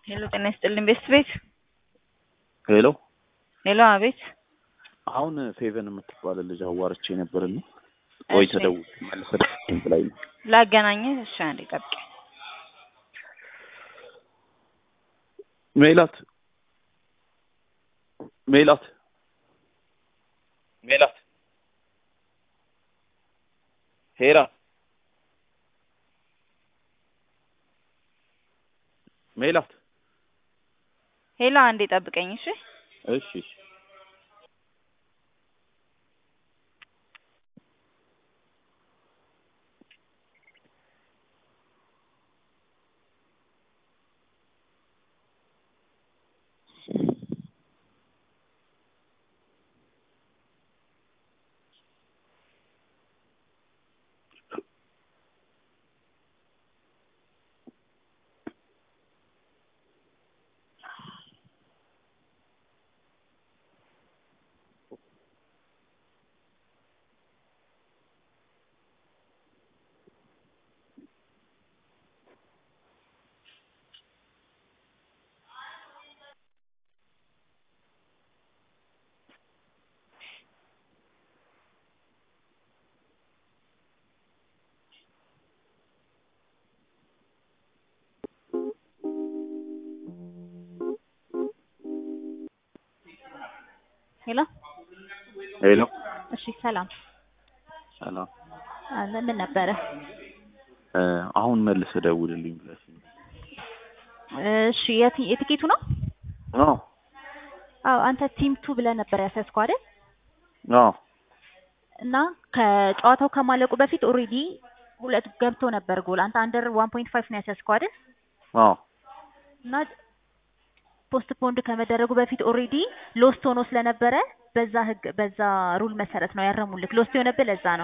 ሄሎ ጤና ይስጥልኝ ቤስት ቤት ሄሎ ሄሎ አቤት አሁን ፌቨን የምትባል ልጅ አዋርቼ ነበርና ወይ እሺ። ተደውል መልሰህ ላይ ነው ላገናኝህ እሺ አንዴ ጠብቂ ሜላት ሜላት ሜላት ሄራ ሜላት ሄሎ አንዴ ጠብቀኝ እሺ እሺ እሺ ሄሎ ሄሎ እሺ ሰላም ሰላም አለ ምን ነበረ እ አሁን መልሰህ ደውልልኝ ብለሽኝ እሺ የት- የትኬቱ ነው አዎ አዎ አንተ ቲም ቱ ብለህ ነበር ያሰስከው አይደል አዎ እና ከጨዋታው ከማለቁ በፊት ኦልሬዲ ሁለት ገብቶ ነበር ጎል አንተ አንደር ዋን ፖይንት ፋይቭ ነው ያሰስከው አይደል አዎ እና ፖስት ፖንድ ከመደረጉ በፊት ኦልሬዲ ሎስት ሆኖ ስለነበረ በዛ ህግ በዛ ሩል መሰረት ነው ያረሙልክ ሎስት የሆነብህ ለዛ ነው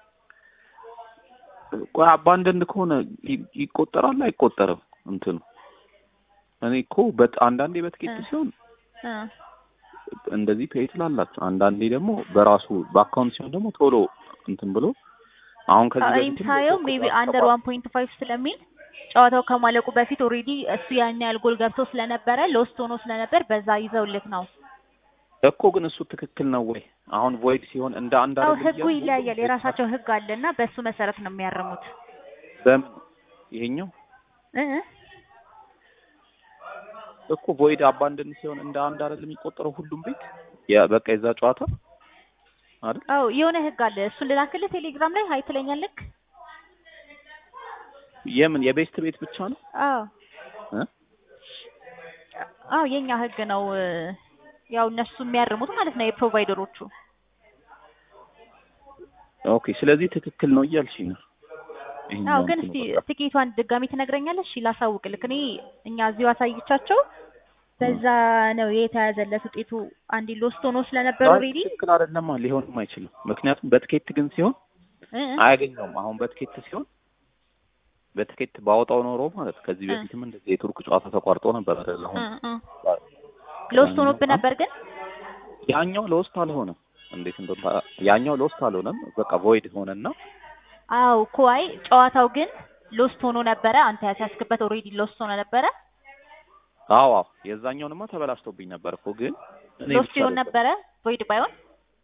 ቆይ አባንደንድ ከሆነ ይ- ይቆጠራል አይቆጠርም እንትኑ እኔ እኮ በት አንዳንዴ በትኬት እ። ሲሆን እ እንደዚህ ፔይ ትላላችሁ አንዳንዴ ደግሞ በራሱ በአካውንት ሲሆን ደግሞ ቶሎ እንትን ብሎ አሁን ከዚህ እኔም በፊትም ሳየው የኮከብ ሜቢ አስገባ- አንደር ዋን ፖይንት ፋይቭ ስለሚል ጨዋታው ከማለቁ በፊት ኦልሬዲ እሱ ያን ያህል ጎል ገብቶ ስለነበረ ሎስት ሆኖ ስለነበር በዛ ይዘውልክ ነው። እኮ ግን እሱ ትክክል ነው ወይ? አሁን ቮይድ ሲሆን እንደ አንድ አው አይደለም ህጉ እያሉ ይለያያል። የራሳቸው ህግ አለና በሱ መሰረት ነው የሚያርሙት። በምን ይሄኛው እ እ እኮ ቮይድ አባንድን ሲሆን እንደ አንድ አይደለም የሚቆጠረው ሁሉም ቤት ያ በቃ የዛ ጨዋታ አይደል? አው የሆነ ህግ አለ። እሱን ልላክልህ ቴሌግራም ላይ ሀይ ትለኛለህ። የምን የቤስት ቤት ብቻ ነው አዎ እ? አው የኛ ህግ ነው። ያው እነሱ የሚያርሙት ማለት ነው የፕሮቫይደሮቹ። ኦኬ ስለዚህ ትክክል ነው እያልሽኝ ነው። ይሄኛው አው ግን እንትኑ እስቲ በቃ። ትኬቷን ድጋሚ ትነግረኛለሽ? እሺ ላሳውቅልክ። እኔ እኛ እዚሁ አሳይቻቸው በዛ ነው የተያዘለት ውጤቱ። አንዴ ሎስት ሆኖ ስለነበር አይ፣ ኦልሬዲ ትክክል አይደለማ ሊሆንም አይችልም። ምክንያቱም በትኬት ግን ሲሆን አያገኘውም። አሁን በትኬት ሲሆን በትኬት ባወጣው ኖሮ ማለት ከዚህ እ። በፊትም እንደዚህ የቱርክ ጨዋታ ተቋርጦ ነበር አይደል? አሁን ሎስት ሆኖብህ ነበር ግን ያኛው ለውስጥ አልሆነም። እንዴት እንደሆነ ያኛው ለውስጥ አልሆነም። በቃ ቮይድ ሆነና አው ኮይ ጨዋታው ግን ሎስት ሆኖ ነበረ። አንተ ያስያዝክበት ኦልሬዲ ሎስት ሆኖ ነበረ። አዎ አዎ የዛኛውንማ ተበላሽቶብኝ ነበር እኮ ግን እኔ ሎስት ብቻ ይሆን ነበር። ነበረ ቮይድ ባይሆን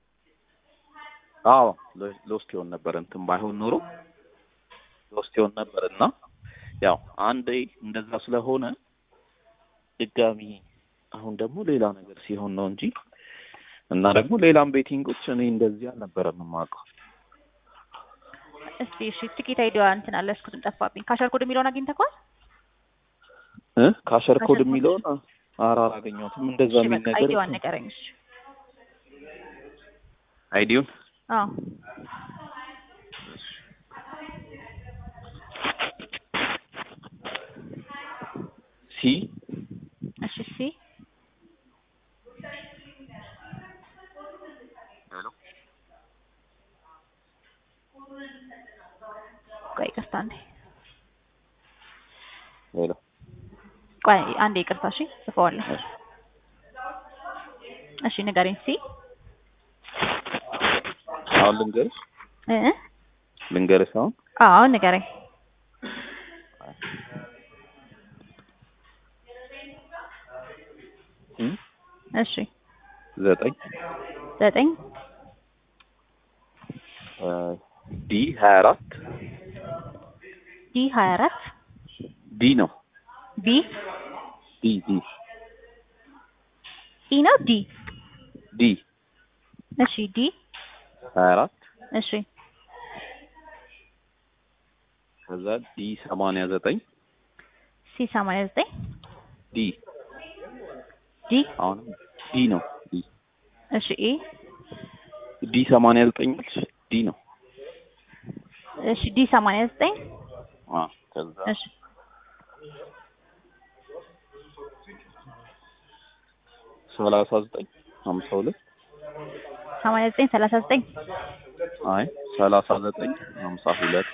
አዎ ሎ- ሎስት ይሆን ነበር እንትን ባይሆን ኖሮ ሎስት ይሆን ነበር እና ያው አንዴ እንደዛ ስለሆነ ድጋሚ አሁን ደግሞ ሌላ ነገር ሲሆን ነው እንጂ እና ደግሞ ሌላም ቤቲንጎች እኔ እንደዚህ አልነበረም የማውቀው። እስቲ እሺ ትኬት አይዲዋ እንትን አለ እስኩትም ጠፋብኝ። ካሸር ኮድ የሚለውን አግኝተኸዋል? እ ካሸር ኮድ ካሸር ኮድ? የሚለውን ኧረ አላገኘሁትም። እንደዛ እሺ የሚል በቃ ነገር አይዲዋን ንገረኝ። እሺ አይዲውን አዎ ሲ እሺ ሲ ቆይ ይቅርታ አንዴ ሄሎ ቆይ አንዴ ይቅርታ እሺ ጽፈዋለሁ እሺ ንገረኝ ሲ አሁን ልንገርሽ እ እ ልንገርሽ አሁን አዎ ንገረኝ እሺ ዘጠኝ ዘጠኝ ዲ ሀያ አራት ዲ ሀያ አራት ዲ ነው ቢ ዲ ዲ ኢ ነው ዲ ዲ እሺ ዲ ሀያ አራት እሺ ከዛ ዲ ሰማንያ ዘጠኝ ሲ ሰማንያ ዘጠኝ ዲ ዲ አሁንም ዲ ነው ዲ እሺ ኢ ዲ ሰማንያ ዘጠኝ ዲ ነው እሺ ዲ ሰማንያ ዘጠኝ አ ከዛ እሺ ሰላሳ ዘጠኝ ሀምሳ ሁለት ሰማንያ ዘጠኝ ሰላሳ ዘጠኝ አይ ሰላሳ ዘጠኝ ሀምሳ ሁለት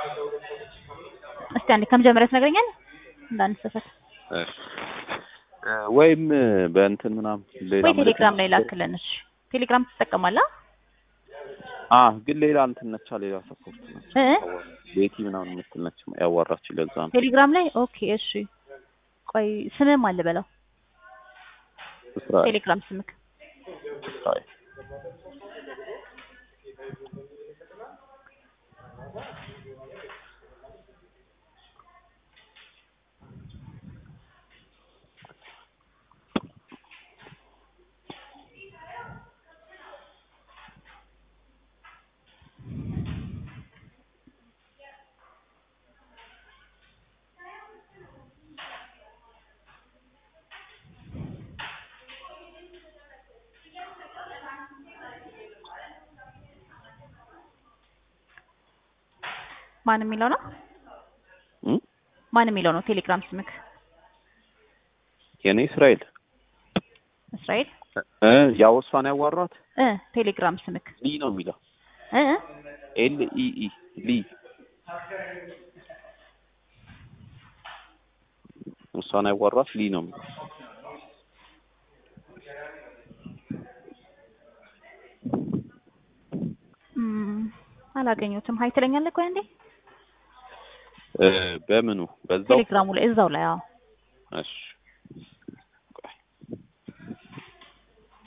እስቲ አንዴ ከመጀመሪያ ትነግረኛለህ እንዳንሰሳት እሺ እ ወይም በእንትን ምናምን ሌላ ወይ ቴሌግራም ላይ ምልክት ላክልን እሺ ቴሌግራም ትጠቀማለህ አ ግን ሌላ እንትን ነቻ ሌላ ሰፖርት ነች እ ቤቲ ምናምን የምትል ነች ያዋራችኝ ለዛ ነው ቴሌግራም ላይ ኦኬ እሺ ቆይ ስምም አለ በለው እስራኤል ቴሌግራም ስምክ እስራኤል ማን የሚለው ነው እም ማን የሚለው ነው ቴሌግራም ስምክ የኔ እስራኤል እስራኤል እ ያው እሷን ያዋራት እ ቴሌግራም ስምክ ሊ ነው የሚለው እ እ ኤል ኢ ኢ ሊ እሷን ያዋራት ሊ ነው የሚለው እም አላገኘሁትም ሀይ ትለኛለህ ቆይ አንዴ እ በምኑ በዛው ቴሌግራሙ ላይ እዛው ላይ አዎ እሺ